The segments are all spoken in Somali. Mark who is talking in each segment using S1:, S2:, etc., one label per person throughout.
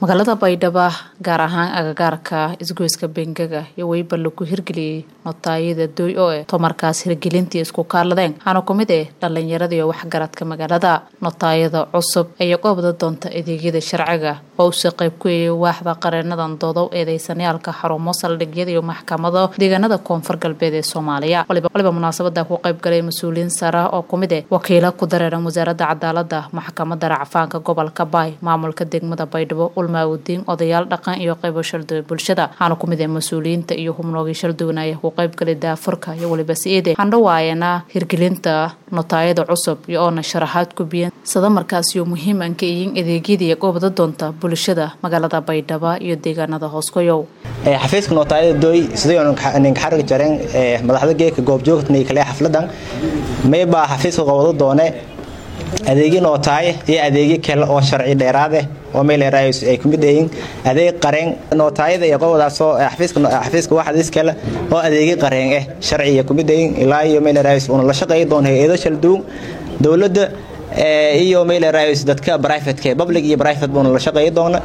S1: magaalada baydhabo gaar ahaan agagaarka isgoyska bengaga iyo weyba lagu hirgeliyey notaayada dooy oo eh tomarkaas hirgelintii isku kaaladeen waxaana ku mid eh dhallinyarada iyo waxgaradka magaalada notaayada cusub ayaa goobda doonta adeegyada sharciga oo uuse qayb ku eeyay waaxda qareenadan doodow eedeysanayaalka xarumo saldhigyada iyo maxkamado deegaanada koonfur galbeed ee soomaaliya waliba munaasabada ku qayb galay mas-uuliyiin sara oo ku mid eh wakiila ku dareeran wasaaradda cadaalada maxkamada racfaanka gobolka baay maamulka degmada baydhabo ulmaawudiin odayaal dhaqan iyo qaybo shalduwe bulshada waxaana ku mid ah mas-uuliyiinta iyo hubnoogii shalduwanaya ku qayb galay daafurka iyo waliba si-ide handhawaayana hirgelinta notaayada cusub iyo oona sharaxaad ku biyan sada markaasiyo muhiiman ka iyin adeegyada iyo goobda doonta bulshada magaalada baydhabo iyo deegaanada hooskoyow
S2: xafiiska nootaayada dooy sidayninkaxariga jareen madaxda geeka goobjoogtnay kale xafladan maybaa xafiiska qobado doone adeegyo nootaaye iyo adeegyo kale oo sharci dheeraadeh oo meeleraayos ay ku mid yihiin adeeg qareen nootaayada iyo qobadaasoo xafiiska waxdiis kale oo adeegyo qareen ah sharciya ku mid yihiin ilaa iyo meeleraayos uuna la shaqeey doona hay-ado shalduun dowladda iyo meeleraayos dadka brivateka public iyo private buuna la shaqeey doona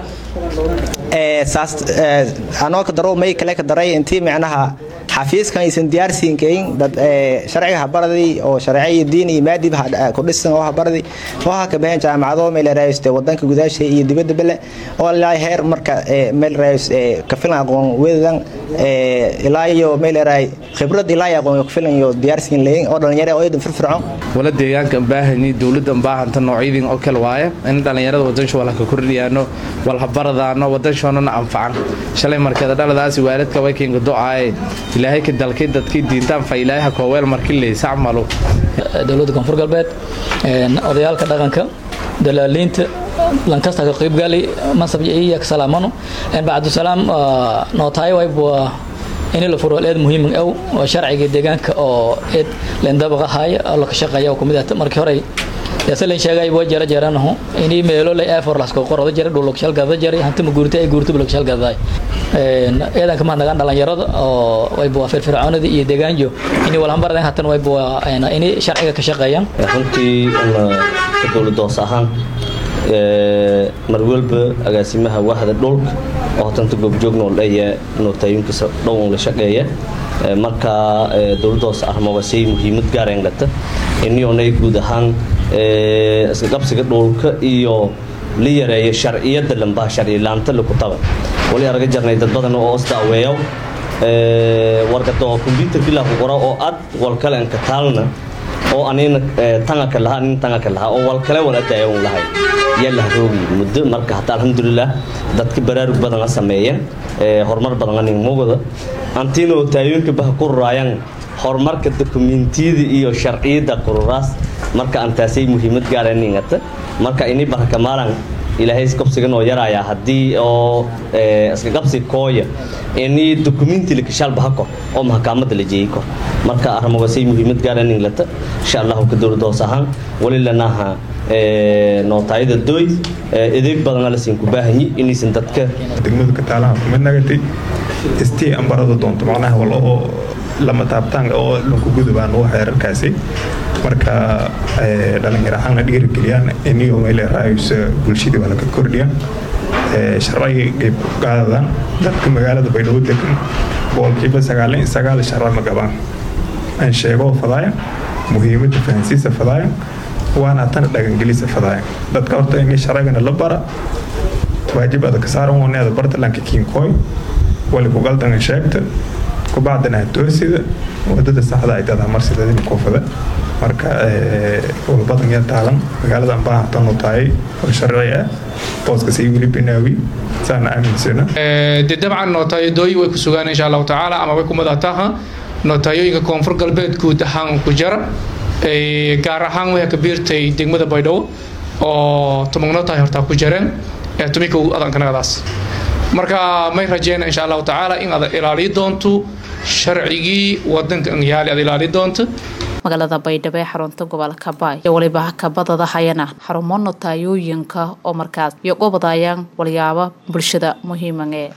S2: saas anoo ka daro may kale ka daray intii micnaha xafiiskan aysan diyaarsiinkayn dad sharciga habaradii oo sharciyo diin iyo maadib ku dhisan oo habaradii oo ha ka baxeen jaamacado meel raayste wadanka gudaasha iyo dibadda bale oo ilaa heer marka meel raayis ka filan aqoon weedan ilaa iyo meel raay khibrad ilaa aqoon ka filan iyo diyaarsiin leeyin oo dhalinyaro oo idan firfircoon
S3: wala deegaanka baahani dawladda baahanta noocyadii oo kale waaye in dhalinyarada wadansho wala ka kordhiyaano wal habaradaano wadanshona anfacan shalay markeeda dhaladaasi waalidka way keenga do'ay ilaahay ka dalkay dadkii diintaan fa ilaahay kooweel markii leeysa camalo
S4: dowladda koonfur galbeed odayaalka dhaqanka dalaaliinta lankasta ka qaybgali mansab iyo salaamano bacdusalaam nootaay wayb in la furo eed muhiim aw oo sharciga deegaanka oo eed lendabaq ahaya oo laka shaqeeya ku mid ah markii hore yasalan sheegay boo jara jaranaho inii meelo lay afor lasko qorada jara dhul lokshal gada jara hanti ma guurtay ay guurtay lokshal gada een eedanka ma nagaan dhalinyarada oo way boo firfircoonada iyo deegaanjo inii wal hambardan hatan way boo inii sharciga ka shaqeeyaan
S5: runtii ka dowladda hoos ahaan mar walba agaasimaha wahda dhulka oo tanta goobjoogna oo leeya nootayinkiisa dhown la shaqeeya marka dowladda hoos armaba say muhiimad gaareen lata inionay guud ahaan isqabsiga dhulka iyo la yareeyo sharciyada lambaha sharcilaanta lakutaba wali araga jarnay dad badan oo osdaaweeyo warkata oo combyuterkii laku qora oo ad walkale anka taalna oo anina tangaka lahaa nin tangaka lahaa oo walkale wal adaayan lahay yaa la haroogi muddo marka hata alxamdulilah dadka baraarug badan a sameeyeen horumar badan anin mugada antiinoo taayooyinka baha ku ruraayaan horumarka dokumentiyada iyo sharciyada qururaas marka antaasay muhiimad gaara ningata marka ini barkamaalan ilaahay isqabsiga noo yaraaya haddii oo iska qabsi kooya ini dokumenti lakashaal baha kor oo maxkaamada la jeeyay kor marka arrimogasay muhiimad gaara ninglata insha allahu ka dowladda hoos ahaan wali lanaha nootaayada dooy adeeg badana la siin ku baahanyi inaysan dadka
S6: degmada ka taalaha kumid nagatay istii ambarada doonto macnaha wal oo lama taabtaan oo lanku gudubaan u xeerarkaasi marka dhalinyar ahaanna dhiirigeliyaan iniyo meeleraayos bulshadii waa laga kordhiya sharciga qayb qaadadan dadka magaalada baydhabo degan boqolkiiba sagaalin sagaal sharci ma qabaan aan sheego fadaaya muhiimadda fahansiisa fadaaya waana tana dhagangelisa fadaaya dadka horta ini sharcigana la bara waajib adag saaran waneeda bartalanka kiinkooy wali kugaldangan sheegta kubacdana toosida wadada saxda ay dada marsidadin koofada marka walbadan ya taalan magaalada ambaahantan u tahay oo sharci ah booska sii wili binaawi saana aaminsana
S7: de dabcan nootayadooyi way ku sugaan insha allahu tacaala ama way ku madataha nootayooyinka koonfur galbeed guud ahaan ku jara gaar ahaan way ka biirtay degmada baydhabo oo tumagnotahay hortaa ku jareen tumika adankanagadaas marka may rajeyna insha allahu tacaala in aad ilaaliyi doonto sharcigii wadanka yaali aad ilaali doonto
S1: magaalada baydhabo ee xarunta gobolka baay iyo waliba kabadada hayana xarumo notaayooyinka oo markaas iyo gobodayaan walyaaba bulshada muhiiman ee